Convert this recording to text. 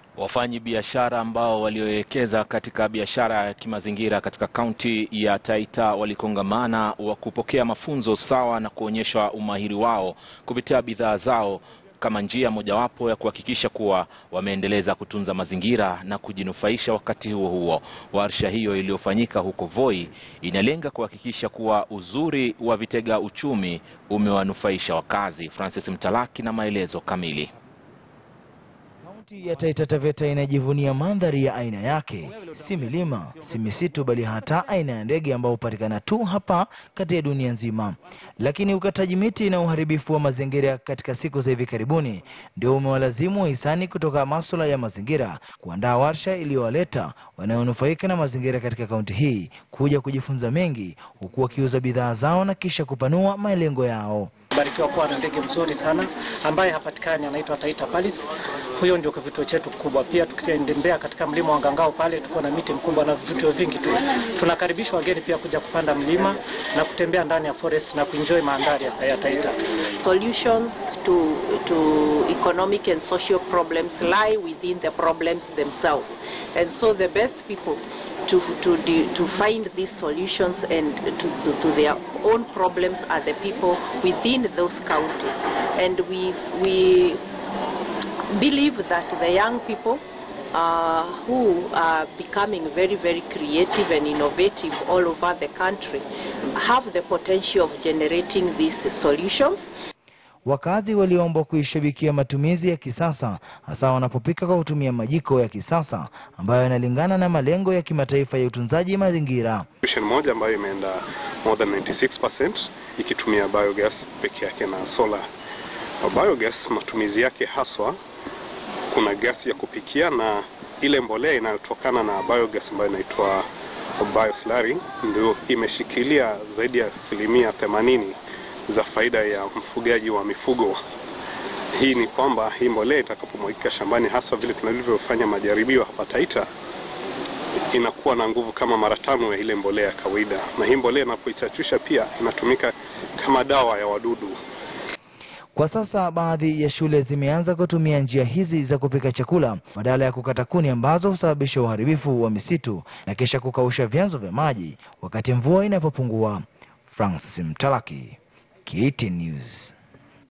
Wafanyi biashara ambao waliowekeza katika biashara ya kimazingira katika kaunti ya Taita walikongamana wa kupokea mafunzo sawa na kuonyesha umahiri wao kupitia bidhaa zao kama njia mojawapo ya kuhakikisha kuwa wameendeleza kutunza mazingira na kujinufaisha. Wakati huo huo, warsha hiyo iliyofanyika huko Voi inalenga kuhakikisha kuwa uzuri wa vitega uchumi umewanufaisha wakazi. Francis Mtalaki na maelezo kamili. Kaunti ya Taita Taveta inajivunia mandhari ya aina yake, si milima, si misitu, bali hata aina ya ndege ambao hupatikana tu hapa kati ya dunia nzima. Lakini ukataji miti na uharibifu wa mazingira katika siku za hivi karibuni ndio umewalazimu wahisani kutoka masuala ya mazingira kuandaa warsha iliyowaleta wanaonufaika na mazingira katika kaunti hii kuja kujifunza mengi, huku wakiuza bidhaa zao na kisha kupanua malengo yao. Barikiwa kuwa na ndege mzuri sana ambaye hapatikani, anaitwa Taita Palace. Huyo ndio kivutio chetu kikubwa. Pia tukitembea katika mlima wa Ngangao pale, tuko na miti mkubwa na vivutio vingi tu. Tunakaribisha wageni pia kuja kupanda mlima na kutembea ndani ya forest na kuenjoy mandhari ya ya Taita. Solutions to to economic and social problems lie within the problems themselves, and so the best people to to de, to find these solutions and to, to to their own problems are the people within those counties, and we we believe that the young people uh, who are becoming very, very creative and innovative all over the country have the potential of generating these solutions. Wakazi waliombwa kuishabikia matumizi ya kisasa hasa wanapopika kwa kutumia majiko ya kisasa ambayo yanalingana na malengo ya kimataifa ya utunzaji mazingira. Solution moja ambayo imeenda more than 96% ikitumia biogas peke yake na solar. Biogas matumizi yake haswa kuna gasi ya kupikia na ile mbolea inayotokana na biogas ambayo inaitwa bioslurry ndio imeshikilia zaidi ya asilimia themanini za faida ya mfugaji wa mifugo. Hii ni kwamba hii mbolea itakapomwagika shambani, hasa vile tunavyofanya majaribio hapa Taita, inakuwa na nguvu kama mara tano ya ile mbolea ya kawaida, na hii mbolea inapoichachusha pia inatumika kama dawa ya wadudu. Kwa sasa baadhi ya shule zimeanza kutumia njia hizi za kupika chakula badala ya kukata kuni ambazo husababisha uharibifu wa misitu na kisha kukausha vyanzo vya maji wakati mvua inapopungua. Francis Mtalaki, KTN News.